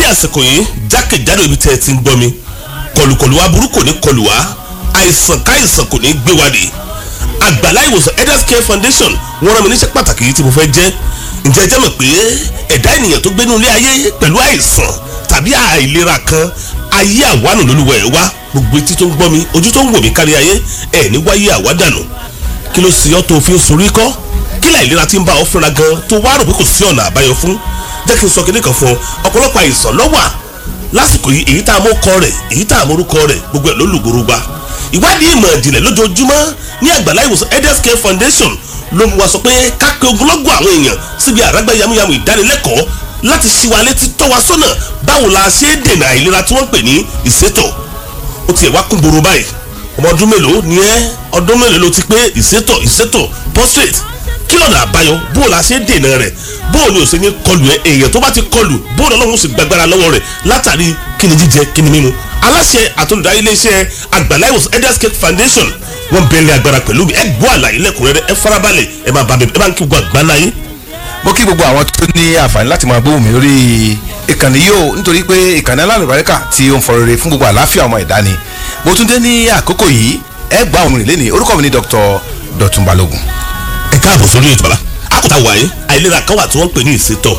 àsìkò yìí jákèjádò ibi tẹ́ ẹ ti ń gbọ́ mi kọlùkọlù wa burú kò ní kọlù wá àìsàn káìsàn kò ní gbé wa dé àgbàlá ìwòsàn elders care foundation wọ́n rán mi níṣẹ́ pàtàkì yìí tí mo fẹ́ jẹ́ ǹjẹ́ ẹ jẹ́ mọ̀ pé ẹ̀dá ènìyàn tó gbénú ilé ayé pẹ̀lú àìsàn tàbí àìlera kan ayé àwánù lólúwa ẹ̀ wá gbogbo etí tó ń gbọ́ mi ojú tó ń wò mí kárí ayé ẹ̀ ní wáyé àwádànù kí ló sì ọ́ tó fi ń sorí kọ́ kí láìlera ti ń bá ọ fúnra gan tó wá rò pé kò sí ọ̀nà àbáyọ fún jẹ́ kí n sọ kíní kan fún ọ ọ̀pọ̀lọpọ̀ àìsàn ló wà lásìkò yìí èyí tá a mú kọ rẹ̀ èyí tá a mú orúkọ rẹ̀ gbogbo ẹ̀ ló lùgbòrò gba ìwádìí ìmọ̀ ìjìnlẹ̀ lójoojúmọ́ ní àgbàlá ìwòsàn elders care foundation ló mú wa sọ pé ká pe ogunlọ́gọ̀ àwọn èèyàn síbi àrágbá yamuyamu ìdánilẹ́kọ̀ọ́ láti ṣí wa létí tọ́ wa sọ́nà báwo la ṣe é dènà àìlera tí wọ́n ń pè ní ìsétọ̀ ó tiẹ̀ wá kún gbòòrò báyìí ọmọ ọdún mélòó ni ẹ́ ọdún mélòó ló ti pé ìsétọ̀ ìsétọ̀ prostate kí lọ́nà àbáyọ bó la ṣe é dènà rẹ̀ bó ni ò ṣe ní kọlù ẹ èèyàn tó bá ti kọlù bó ni ọlọ́run sì gbàgbára lọ́wọ́ rẹ̀ látàrí kíni jíjẹ kíni mímu aláṣẹ àtolùdarí iléeṣẹ́ àgbàlá ìwòsàn elders care foundation wọ́n bẹ̀rẹ̀ agbára pẹ̀lú mi ẹ gbọ́ àlàyé lẹ́kùnrẹ́rẹ́ ẹ farabalẹ̀ ẹ máa bá mi ẹ bá ń kí gbogbo àgbáńlá yín. mo kí gbogbo àwọn tó ní àǹfààní láti máa gbóhùn mi lórí ìkànnì yìí o nítorí pé ìkànnì alálùbáríkà tí ó ń fọ rere fún gbogbo àlàáfíà ọmọ ẹ̀dá ni mo tún dé ní àkókò yìí ẹ gbọ́ àwọn ìrìnlẹ̀ ní orúkọ mi ní Dr. Dọ̀tun Balógun. ẹ káàbọ̀ sórí ètò bàbá àkótá wáyé àìlera kan wà tí wọ́n ń pè ní ìsétọ̀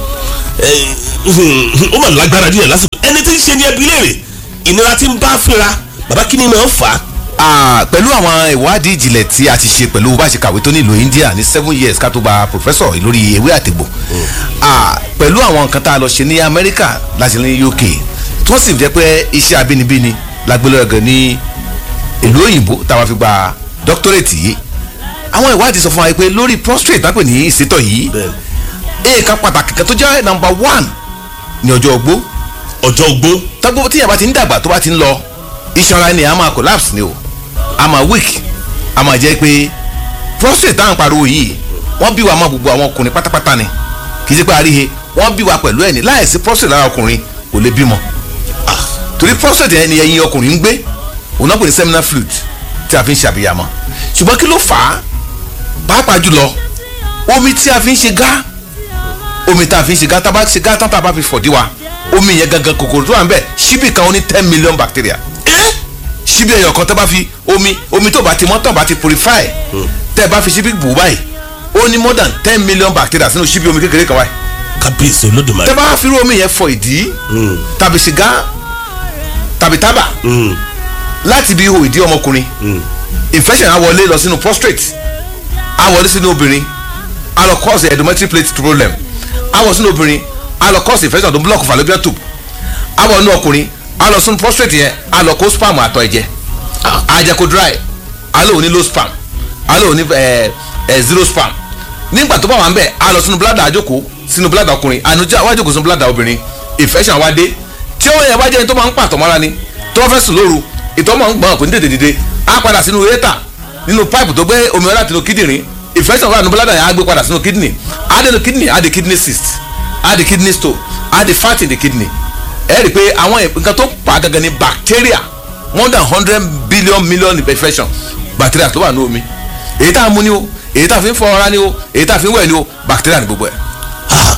ó mà lágbára díẹ̀ lásìkò ẹni tí ń ṣe ní ẹbí léèrè ìnira tí ń bá fínra bàbá kí ni máa ń fà á Ah, pẹ̀lú àwọn ìwádìí ìjìnlẹ̀ tí a ti ṣe pẹ̀lú bá a ṣe kàwé tó nílùú India ní seven years ká tó gba professor lórí ewé àtẹ̀gbò Ah, pẹ̀lú àwọn nǹkan tá a lọ ṣe ní Amẹ́ríkà láti ní UK tí wọ́n sì jẹ́ pé iṣẹ́ abínibíni la gbé lọ́gàn ní ìlú òyìnbó táwa fi gba doctorate yìí àwọn ìwádìí sọ fún wa pé lórí prostate tápè ní ìsétọ̀ yìí èèkan pàtàkì kan tó jẹ́ number one ní ọjọ́ ogbó ọjọ́ ogbó tọ́gbó tíyẹn bá ti ń dàgbà tó bá ti ń lọ iṣan ara ni a máa collapse ni o a máa weak a máa jẹ́ pé prostate táwọn pariwo yìí wọ́n bí wa máa gbogbo àwọn ọkùnrin pátápátá ni kì í ṣe pé àríhe wọ́n bí wa pẹ̀lú ẹ̀ ní láìsí prostate lára ọkùnrin kò lè bímọ Ah, torí prostate yẹn ni ẹyin ọkùnrin ń gbé òun náà pè ní seminal fluid tí a fi ń ṣàbíyamọ ṣùgbọ́n kí ló fà á pàápàá jùlọ omi tí a fi ń ṣe gá omi tá a fi ń ṣe gá tá a bá ṣe gá tán tá a bá fi fọ̀dí wa omi yẹn gangan kòkòrò tó wà ń bẹ̀ ṣíbì kan ó ní ten million bacteria ẹ́ ṣíbí ẹyọ kan tẹ́ bá fi omi omi tó bá ti mọ́ tán bá ti purify tẹ́ bá fi ṣíbí bù báyìí ó ní more than ten million bacteria sínú ṣíbí omi kékeré kan báyìí kábíyèsí olódùmarè tẹ́ bá fi irú omi yẹn fọ ìdí tàbí sìgá tàbí tábà láti bí ihò ìdí ọmọkùnrin infection á wọlé lọ sínú prostate á wọlé sínú obìnrin á lọ cause endometrial plate problem á wọ sínú obìnrin á lọ cause infection tó block fallopian tube á wọ inú ọkùnrin á lọ sínú prostate yẹn á lọ kó sperm àtọ̀ ẹ̀jẹ̀ á jẹ́ kó dry á lò ní low sperm á lò ní ẹ ẹ zero sperm nígbà tó bá wà ń bẹ̀ á lọ sínú bladder àjòkó sínú bladder ọkùnrin ànújá wá jòkó sínú bladder obìnrin infection wá dé tí ó yẹ wá jẹ́ ẹni tó máa ń pàtọ́ mọ́ra ni tó fẹ́ sùn lóru ìtọ́ máa ń gbọ́n kò ní tètè dìde á padà sínú urétà nínú pipe tó gbé omi ọlá tinú kíndìnrín infection wà nínú bladder yẹn á gbé padà sínú kidney á dé nínú kidney á di kidney cyst á di kidney stone á di fat in the kidney ẹ rí i pé àwọn nǹkan tó pa á gangan ni bacteria more than hundred billion million infection bacteria tó wà ní omi èyí tá a mú ni o èyí tá a fi ń fọ ara ni o èyí tá a fi ń wẹ̀ ni o bacteria ni gbogbo ẹ̀. Ah,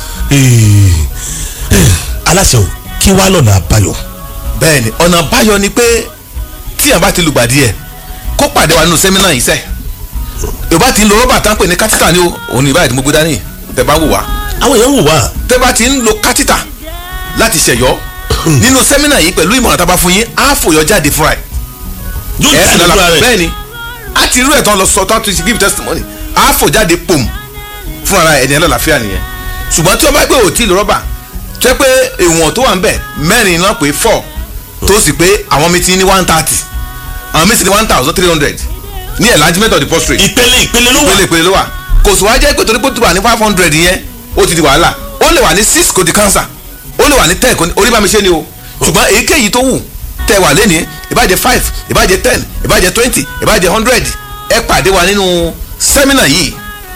eh, eh, aláṣẹ o kí wàá lọ́nà àbáyọ. bẹ́ẹ̀ni ọ̀nà báyọ̀ ni pé tí yàn bá ti lùgbàdì ẹ̀ kó pàdé wa nínú sẹ́mínà yìí sẹ́ yorùbá ti ń lo rọ́bà tá ń pè ní kátítà ni o òun ní ìbáyìí tí mo gbé dání tẹ́ bá wò wá àwọn èèyàn wò wá tẹ́ bá ti ń lo kátítà láti ṣẹ̀yọ́ nínú sẹ́mínà yìí pẹ̀lú ìmọ̀ràn tá a bá fún yín á fòyọ́ jáde fúnra ẹ̀ yóò ẹ̀ jáde sì lọ́la lọ́la rẹ̀ bẹ́ẹ̀ni á ti rú ẹ̀tàn lọ sọ tán tó ti give testimony á fò jáde pòm fúnra ẹni ẹ̀ lọ́làfíà nìyẹn ṣùgbọ́n tí wọ́n bá gbé òtí lo rọ́bà tẹ́ pé ìwọ̀n tó wà ń bẹ̀ mẹ́rin náà pé four tó sì pé àwọn mi ti ní one thirty àwọn mi ti ní one thousand three hundred ní enlargement of the prostate ìpele ìpele ló wà ìpele ìpele ló wà kò sì wá jẹ́ pé torí pé ó ti wà ní five hundred yẹn ó ti di wàhálà ó lè wà ní six kò di cancer ó lè wà ní ten kò ní orí bá mi ṣe ni o ṣùgbọ́n èyíkéyìí tó wù tẹ́ wà lẹ́ni ìbàjẹ́ five ìbàjẹ́ ten ìbàjẹ́ twenty ìbàjẹ́ hundred ẹ pàdé wa nínú sẹ́mínà yìí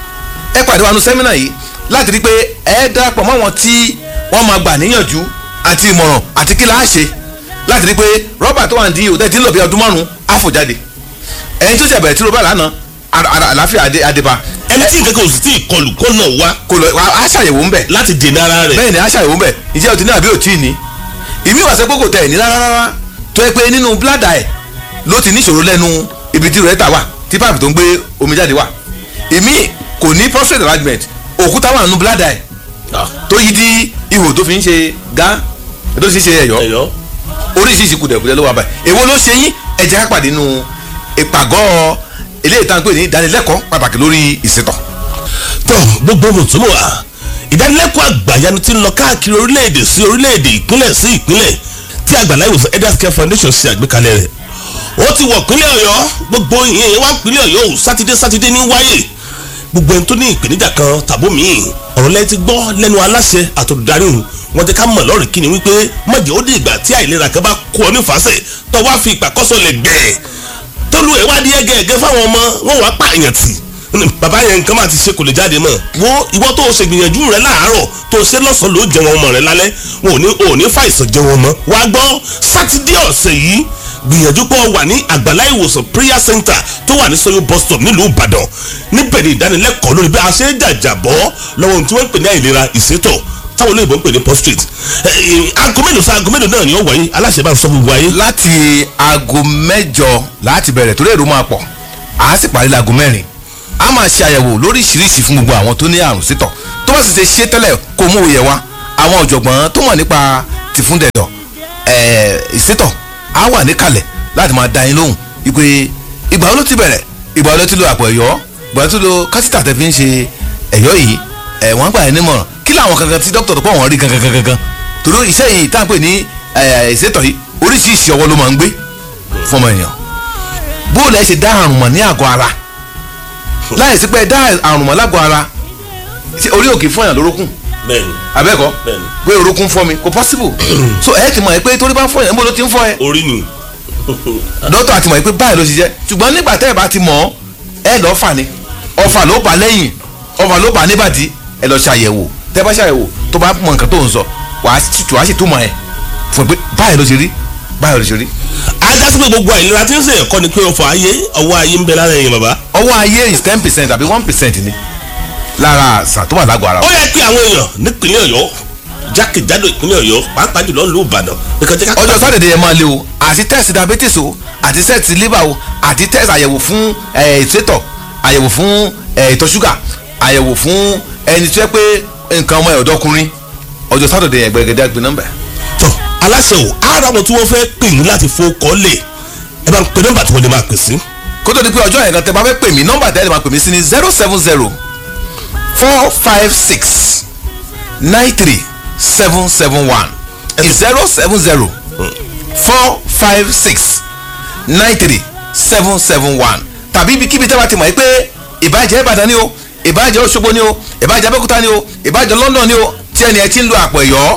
ẹ pàdé wa nínú sẹ́mínà yìí láti rí i pé ẹ darapọ̀ mọ́ wọn tí wọ́n máa gbà níyànjú àti ìmọ̀ràn àti kí la á ṣe láti rí i pé rọ́bà tó wà ní òtẹ́ tí ń lò bí ọdún márùn-ún á fò jáde ẹni tó ṣe bẹ̀rẹ̀ tí rọ́bà lánàá ara- ara- àlàáfíà adé- adébá ẹni tí nǹkan kan ò sì tí ì kọlù kó náà wá kò lọ wá á ṣàyẹ̀wò ń bẹ̀ láti dènà ara rẹ̀ bẹ́ẹ̀ ni á ṣàyẹ̀wò ń bẹ̀ ìjẹ́ o ti ní àbí o tí ì ní ìmí wà sẹ́ pé kò tẹ̀ ní rárá rárá tó yẹ pé nínú bládà ẹ̀ ló ti níṣòro lẹ́nu ibi tí rẹ̀ tà wà tí páàpù tó ń gbé omi jáde wà ìmí kò ní prostate enlargement òkúta wà nínú bládà ẹ̀ tó yí di ihò tó fi ń ṣe gá tó fi ń ṣe ẹ̀yọ́ ẹ̀yọ́ oríṣiríṣi kùdẹ̀kùdẹ̀ ló wà báyìí èwo ló ṣe yín ẹ jẹ́ ká pàdé nínú ìpàgọ́ eléyìí tá à ń pè ní ìdánilẹ́kọ̀ọ́ pàtàkì lórí ìṣètọ̀ tó gbogbo mùtúmù wa ìdánilẹ́kọ̀ọ́ àgbàyanu ti ń lọ káàkiri orílẹ̀-èdè sí orílẹ̀-èdè ìpínlẹ̀ sí ìpínlẹ̀ tí àgbàlá ìwòsàn elders care foundation ṣe àgbékalẹ̀ rẹ̀ ó ti wọ̀ pínlẹ̀ ọ̀yọ́ gbogbo ìyẹn wá pínlẹ̀ ọ̀yọ́ ò sátidé sátidé ní wáyé gbogbo ẹni tó ní ìpèníjà kan tàbó míì ọ̀rọ̀ lẹ́yìn ti gbọ́ lẹ́nu aláṣẹ àtòdarí òun wọ́n ti ká mọ̀ lọ́rùn kí ni wípé mọ̀jẹ̀ ó di ìgbà tí àìlera kan bá kó ọ nífàsẹ̀ tó wá fi ìpàkọ́sọ lẹ̀ gbẹ̀ẹ́ tólú ẹ̀ wá di ẹgẹẹgẹ fáwọn ọmọ wọn wàá pààyàn tì bàbá yẹn nǹkan máa ti ṣe kò lè jáde mọ́ wo ìwọ tó o ṣe gbìyànjú rẹ láàárọ̀ tó o ṣe lọ́sàn-án ló jẹun ọmọ rẹ lálẹ́ wọn ò ní ò ní fàìsàn jẹun ọmọ wá gbọ́ sátidé ọ̀sẹ̀ yìí gbìyànjú pé o wà ní àgbàlá ìwòsàn prayer center tó wà ní sọyún bus stop nílùú ìbàdàn níbẹ̀ ni ìdánilẹ́kọ̀ọ́ lórí bí a ṣe ń jàjàbọ́ lọ́wọ́ ohun tí wọ́n ń pè ní àìlera ìsétọ̀ táwọn olóyìnbó ń pè ní prostrate aago mélòó sa aago mélòó náà ni ó wáyé aláṣẹ bá ń sọ gbogbo ayé. láti aago mẹ́jọ láti bẹ̀rẹ̀ torí èrò máa pọ̀ à á sì parí láago mẹ́rin a máa ṣe àyẹ̀wò lóríṣiríṣi fún gbogbo àwọn tó ní àrùn sítọ̀ tó bá sì ṣe ṣe tẹ́lẹ̀ kó mú òye wa àwọn ọ̀jọ̀gbọ́n tó mọ̀ nípa tìfúndẹ̀dọ̀ ìsétọ̀ á wà níkàlẹ̀ láti máa dá yín lóhùn wípé ìgbà wo ló ti bẹ̀rẹ̀ ìgbà wo ló ti lo àpò ẹ̀yọ́ ìgbà wo ló ti lo kásítà tẹ́ fi ń ṣe ẹ̀yọ́ yìí ẹ̀ wọ́n gbà yín nímọ̀ràn kí làwọn kankan tí dókítà tó pọ̀ wọ́n rí gangan gangan gangan torí iṣẹ́ yìí tá à ń pè ní ìsétọ̀ yìí oríṣiríṣi ọwọ́ ló máa ń gbé fọmọ èèyàn bóòlù ẹ ṣe dá àrùn mọ̀ ní àgọ́ ara láì sí pé ẹ dá àrùn mọ̀ lágọ̀ ara ṣé orí òkè fún èèyàn lórókùn bẹ́ẹ̀ni abẹ́kọ̀ Bẹ́ẹ̀ni. pé orókùn fọ́ mi kò possible so ẹ ti mọ̀ ẹ pé torí bá ń fọ́ yẹn ń bó ló ti ń fọ́ ẹ orí ni dókítà ti mọ̀ ẹ pé báyìí ló ṣe jẹ́ ṣùgbọ́n nígbà tẹ́ ẹ bá ti mọ̀ ọ́ ẹ lọ́ọ́ fà ní ọfà ló bà lẹ́yìn ọfà ló bà níbàdí ẹ lọ́ọ́ ṣàyẹ̀wò tẹ́ bá ṣàyẹ̀wò tó bá mọ̀ nǹkan tó ń sọ wàá sì wàá sì túmọ̀ ẹ fún ẹ pé báyìí ló ṣe rí báyìí ló ṣe rí. ajá sí pé gbogbo àìlera tí ń ṣe ẹ̀kọ́ ni pé ọ̀fọ̀ ayé ọwọ́ ayé ń bẹ lára ẹ̀yìn bàbá. ọwọ́ ayé is ten percent àbí one percent ni lára àṣà tó wà lágọ̀ọ́ ara ó wa. yẹ kí àwọn èèyàn nípínlẹ̀ ọ̀yọ́ jákèjádò ìpínlẹ̀ ọ̀yọ́ pàápàá jùlọ ìlú ìbàdàn nìkan jẹ́ ká. ọjọ́ sátidé yẹn máa lé o àti test diabetes o àti test liver o àti test àyẹ̀wò fún eh, ìsétọ̀ àyẹ̀wò fún eh, ìtọ̀ ṣúgà àyẹ̀wò fún ẹni tó yẹ pé nǹkan ọmọ ẹ̀ ọ̀dọ́kùnrin ọjọ́ sátidé yẹn gbẹ̀gẹ̀dẹ̀ gbé nọ́mbà. tọ aláṣẹ o ara wọn tí wọ́n fẹ́ pè yín láti fowókọ́ lè ẹ bá ń pe nọ́mbà tí wọ́n lè máa pè sí. kó tó di pé ọjọ́ yẹn kan tẹ bá fẹ́ pè mí nọ́mbà tẹ́lẹ̀ máa pè mí sí ni zero seven zero four five six nine three seven seven one zero seven zero four five six nine three seven seven one tàbí ibikíbi tẹ́ bá ti mọ̀ yìí pé ìbàjẹ́ ìbàdàn ni o ìbàjẹ́ òṣogbo ni o ìbàjẹ́ abẹ́òkúta ni o ìbàjẹ́ london ni o tí ẹni ẹ ti ń lo àpò ẹ̀yọ́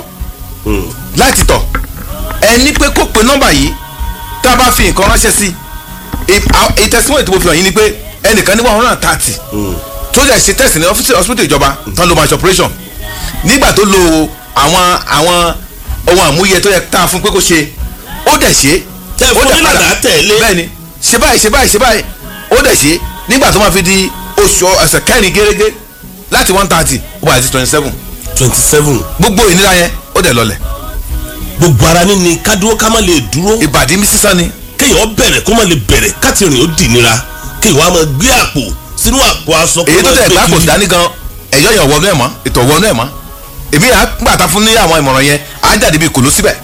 láti tọ̀ ẹni pé kó pe nọ́mbà yìí tá a bá fi nǹkan ránṣẹ́ sí ìtẹ̀síwọ̀n ètò òfin yìí ni pé ẹnìkan ní one hundred and thirty tó jẹ́ ṣe test ní ọ́fíìsì hospital ìjọba tán ló máa ṣe operation nígbà tó lo àwọn àwọn ohun àmúyẹ tó yẹ tá a fún pé kó ṣe ó dẹ̀ ṣe Tẹ́ fún ó dẹ̀ nílànà padà. tẹ̀lé. bẹ́ẹ̀ni ṣe báyìí ṣe báyìí ṣe báyìí ó dẹ̀ ṣe nígbà tó máa fi di oṣù ẹsẹ̀ kẹrin gẹ́gẹ́ láti one thirty ó bá yẹ sí twenty seven twenty seven gbogbo ìnira yẹn ó dẹ̀ lọlẹ̀ gbogbo ara ní ni kádúró ká má lè dúró ìbàdí mi sísá ni kéèyàn bẹ̀rẹ̀ kó má lè bẹ̀rẹ̀ káti rìn ó dì nira kéèyàn wá máa gbé àpò sínú àpò aṣọ kó èyí tó máa tẹ̀ gbé gbá kò kiri. dání gan ẹ̀yọ́ yẹn wọnú ẹ̀ mọ́ ètò wọnú ẹ̀ mọ́ èmi yà á gbàtà fún ní àwọn ìmọ̀ràn yẹn á jáde bíi kòló síbẹ̀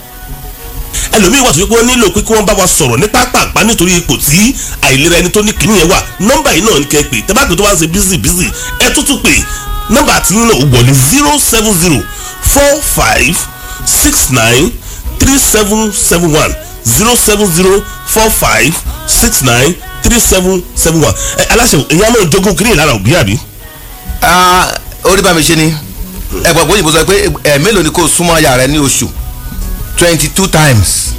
ẹlòmíì wà tó yẹ pé wọ́n nílò pé kí wọ́n bá wa sọ̀rọ̀ ní pápápá nítorí ipò tí àìlera ẹni tó ní kìíní yẹn wà nọ́mbà yìí náà ní kẹ́ pé tẹ́bá pé tó bá ń ṣe bísí bísí ẹ tútù pé nọ́mbà tí yín náà ó wọlé zero seven zero four five six nine three seven seven one zero seven zero four five six nine three seven seven one ẹ aláṣẹ ìyá náà jogún kìíní lára òbí àbí. Ah, orí bá mi ṣe ni ẹ̀gbọ́n òyìnbó sọ pé ẹ̀ mélòó ni kò súnmọ́ aya rẹ ní oṣù twenty two times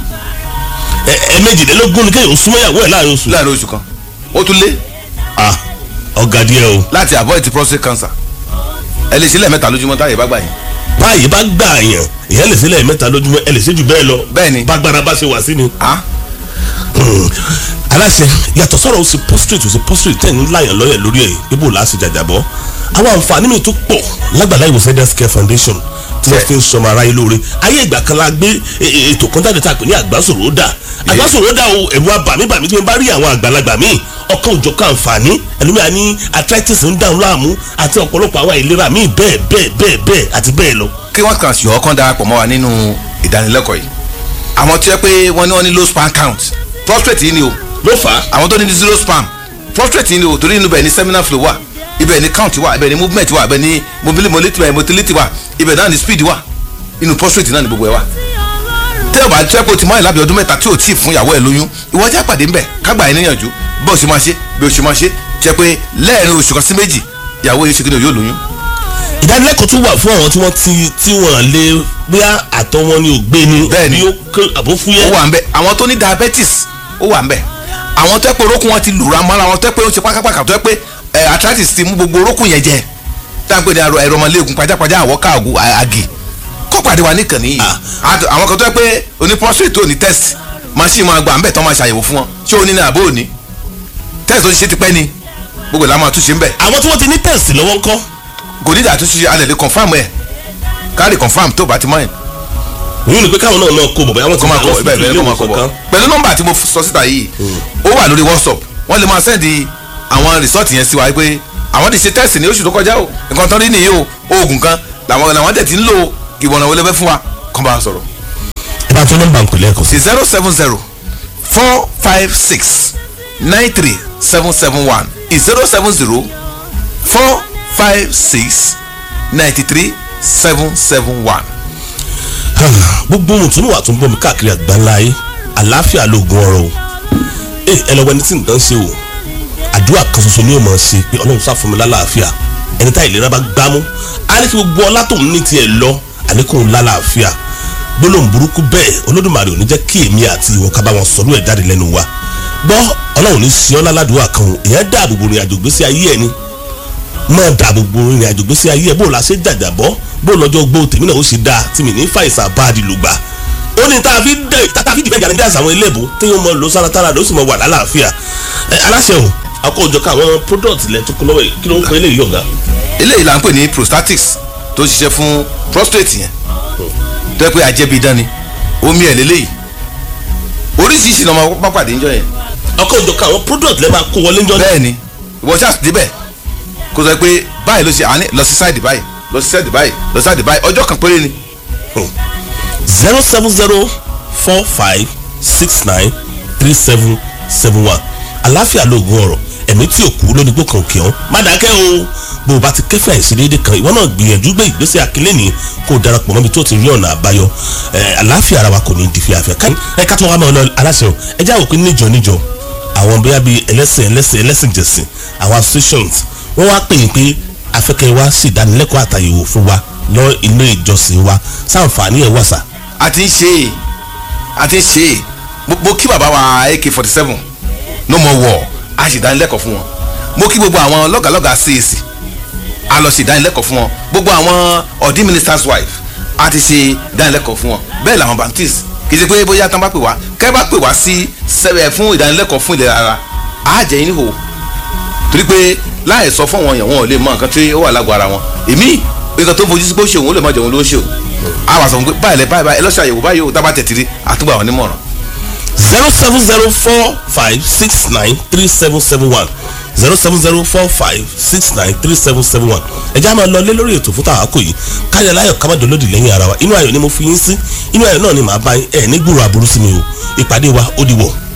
ẹ ẹ méjìlélógún ni kéèyàn súnmọ́ ìyàwó ẹ̀ láàrin oṣù. láàrin oṣù kan ó tún lé ah ọ̀gá díẹ̀ o. láti avoid prostate cancer ẹ lè ṣe lẹ́ẹ̀mẹ́ta lójúmọ́ táyé bá gbà yín báyìí bá gbà yàn èèyàn lè sílẹ̀ mẹ́ta lójúmọ́ ẹ lè ṣe jù bẹ́ẹ̀ lọ Bẹ́ẹ̀ ni. bágbára bá ṣe wà sí ni. Ah, aláṣẹ yàtọ̀ sọ̀rọ̀ ó sì prostrate ó sì prostrate tẹ̀ ń láyàn lọ́yẹ̀ lórí ẹ̀ bíbò láti jàjàbọ́ àwọn àǹfààní mi tó pọ̀ lágbàlá ìwòsàn health care foundation tí wọ́n fi ń sọmọ aráyé lóore ayé ìgbà kan la gbé ètò kan jáde tá a pè ní àgbásòrò dà àgbásòrò dà o ẹ̀rù abàmíbàmí tí wọ́n bá rí àwọn àgbàlagbà míì ọkàn òjọ̀kan àǹfààní ẹlòmíà ní arthritis ń dàrú láàmú àti ọ̀pọ̀lọpọ̀ àwọn àìlera míì bẹ́ẹ̀ bẹ́ẹ̀ bẹ́ẹ̀ bẹ́ẹ̀ àti bẹ́ẹ̀ lọ. kí wọ́n kàn sí ọkàn darapọ̀ mọ́ wa nínú ìdánilẹ́kọ̀ọ́ yìí àwọn tí wọ́n pé wọ́n ní wọ́n ní low sperm count prostrate yìí ni o ló fà á. àwọn tó ní zero sperm prostrate yìí ni o torí inú bẹ̀ ni seminal flow wà ibẹ̀ ni count wà ibẹ̀ ni movement wà ibẹ̀ ni mobility wà motility wà ibẹ̀ náà ni speed wà inú prostrate náà ni gbogbo ẹ̀ wà tẹ́ ò bá tẹ́ kó ti mọ́ ẹ̀ lábẹ́ ọdún mẹ́ta tí ò tí ì fún ìyàwó ẹ̀ lóyún ìwọ jẹ́ àpàdé ńbẹ̀ kágbà ẹ̀ níyànjú bó o ṣe máa ṣe bí o ṣe máa ṣe jẹ́ pé lẹ́ẹ̀rin oṣù kan sí méjì ìyàwó yóò ṣe kí ni yóò lóyún. ìdánilẹ́kọ̀ọ́ tún wà fún àwọn tí wọ́n ti tí wọ́n lé bóyá àtọ̀ wọn ni ò gbé ni Bẹ́ẹ̀ni. bí ó kó àbó ó fúyẹ́. wà ńbẹ̀ àwọn tó ní diabetes ó wà ńbẹ̀ àwọn tó yẹ pé orókùn wọn ti lùra mọ́ra wọn tó yẹ pé ó ṣe pákápáká tó yẹ pé ẹ arthritis ti mú gbogbo orókùn yẹn jẹ tá à ń pè ní àrò ẹ̀rọmọléegun pajápajá àwọ̀ká àgù àgì kó pàdé wa níkànnì yìí Àt- àwọn kan tó yẹ pé oní prostate tó ní test machine máa gbà ńbẹ̀ tó máa ṣàyẹ̀wò fún wọn ṣé o ní ní àbó òní test tó ti ṣe ti pẹ́ ni gbogbo ìlànà àtúnṣe ńbẹ̀ àwọn tí wọ́n ti ní test lọ́wọ́ ńkọ́ kò ní ìdá àtúnṣe alẹ́ lè confam ẹ̀ káàdì confam tó bá ti mọ́ ẹ̀ òun ni pé káwọn náà náà kó bọ̀ bẹ́ẹ̀ wọ́n ti kọ́ máa máa kọ́ lọ bẹ́ẹ̀ sí bẹ́ẹ̀ ilé kọ́ máa kọ́ ìwòsàn bọ̀ kan. pẹ̀lú nọ́mbà tí mo sọ síta yìí ó wà lórí whatsapp wọ́n lè máa sẹ́ndì àwọn rìsọ́ọ̀tì yẹn sí wa pé àwọn ti ṣe tẹ́sì ní oṣù tó kọjá o nǹkan tán rí nìyí o oògùn kan làwọn làwọn tẹ̀ ti ń lo ìwọ̀nà wọlé fẹ́ fún wa kàn bá a sọ̀rọ̀ ẹ bá tún nọ́mbà ń pèlè ẹ̀kọ́ sí. sí zero seven zero four five six nine three seven seven one zero seven zero four five six ninety three seven seven one. gbogbo ohun tún wà tún bọ̀ mí káàkiri àgbáńlá yìí àlàáfíà lóògùn ọ̀rọ̀ o ẹ ẹ lọ wẹni tí nǹkan ṣe o àdúrà kan ṣoṣo ni yóò máa ṣe pé ọlọ́run sá fún mi lálàáfíà ẹni tá ìlera bá gbámú á ní kí gbogbo ọlá tóun ní tiẹ̀ lọ àníkùn lálàáfíà gbólóhùn burúkú bẹ́ẹ̀ olódùmarè ò ní jẹ́ kí èmi àti ìwọ ká bá wọn sọ̀rọ̀ ẹ̀ jáde lẹ́nu wa gbọ́ ọlọ́run ní sí ọ́ láládùúgbò kan o èèyàn dáàbò bo ìrìn àjò gbésí ayé ẹni máa dáàbò bo ìrìn àjò gbésí ayé ẹ bó la ṣe jàjàbọ́ bó lọ́jọ́ gbó tèmi náà ó ṣe dáa tí mi ní fàìsàn báàdì lùgbà ó ní tá a fi dẹ tá a fi dìbẹ́ jáde dáàsì àwọn eléèbó téèyàn mọ lọ sára tára ló sì mọ wà lálàáfíà ẹ aláṣẹ o akójọ ká àwọn product lẹ tó kún lọ́wọ́ yìí kí ló ń pè é léyìí ọ̀gá. eléyìí là ń pè ní prostatics tó ṣiṣẹ́ fún prostate yẹn tó yẹ pé ajẹ́bi dán ni omi ẹ̀ lélẹ́yìí oríṣiríṣi lọ́mọ pápá pàdé ńjọ yẹn akójọ ká àwọn product lẹ máa kó wọlé ńjọ bẹ́ẹ̀ ni ìwọ ṣáà débẹ̀ kó sọ pé báyìí ló ṣe àní lọ sí sáìdì báyìí lọ sí sáìdì báyìí lọ sí sáìdì báyìí ọjọ́ kan péré ni zero seven zero four five six nine three seven seven one àláfíà lóògùn ọ̀rọ̀ ẹ̀mí tí ò kú lónìí gbó kan òkè ọ́n má dákẹ́ o bó o bá ti kẹ́fẹ́ àìsí déédéé kan ìwọ náà gbìyànjú gbé ìgbésẹ̀ akílẹ́ni kó o darapọ̀ mọ́bi tó ti rí ọ̀nà àbáyọ ẹ̀ àláfíà ara wa kò ní di fíafẹ́ ká ẹ ká tó wá máa lọ aláṣẹ o ẹ já òpin níjọ níjọ àwọn bóyá bíi ẹlẹ́sìn ẹlẹ́sìn ẹlẹ́sìn jẹ̀sìn àwọn associations wọ́n wá pè yín pé afẹ́kẹ́ wa sì dánilẹ́kọ̀ọ́ àtàyèwò fún wa lọ ilé ìjọsìn wa sáǹfààní ẹ̀ wà sà a ti ń ṣe é a ti ń ṣe é mo mo kí bàbá wa ak forty seven no more war a sì dánilẹ́kọ̀ọ́ fún wọn mo kí gbogbo àwọn lọ́gàlọ́gà CAC a lọ sí ìdánilẹ́kọ̀ọ́ fún wọn gbogbo àwọn ọ̀dí minister's wife a ti ṣe ìdánilẹ́kọ̀ọ́ fún wọn bẹ́ẹ̀ làwọn baptist kì í ṣe pé bóyá tán bá pè wá kẹ́ bá pè wá sí sẹ́wẹ̀ fún ìdánilẹ́kọ̀ọ́ fún ìlera ara a jẹ́ yín níhò torí pé láì sọ fún wọn yẹn wọn ò lè mọ nǹkan tí ó wà lágọ̀ọ́ ara wọn èmi nǹkan tó ń fojú sí pé ó ṣe òun ó lè má jẹun ló ń ṣe o a wà sọ fún pé báyìí lẹ báyìí báyìí ẹ lọ ṣe àyẹ̀wò báyìí o dábàá tẹ̀tìrì àtúgbà wọn nímọ̀ràn zero seven zero four five six nine three seven seven one zero seven zero four five six nine three seven seven one ẹ jẹ́ àmọ́ lọ lé lórí ètò fún tàwa kò yìí káyọ̀ láyọ̀ ká má dolódì lẹ́yìn ara wa inú ayọ̀ ni mo fi yín sí inú ayọ̀ náà ni màá bá yín ẹ̀ ní gbúrò aburú sí mi o ìpàdé wa ó di wọ̀.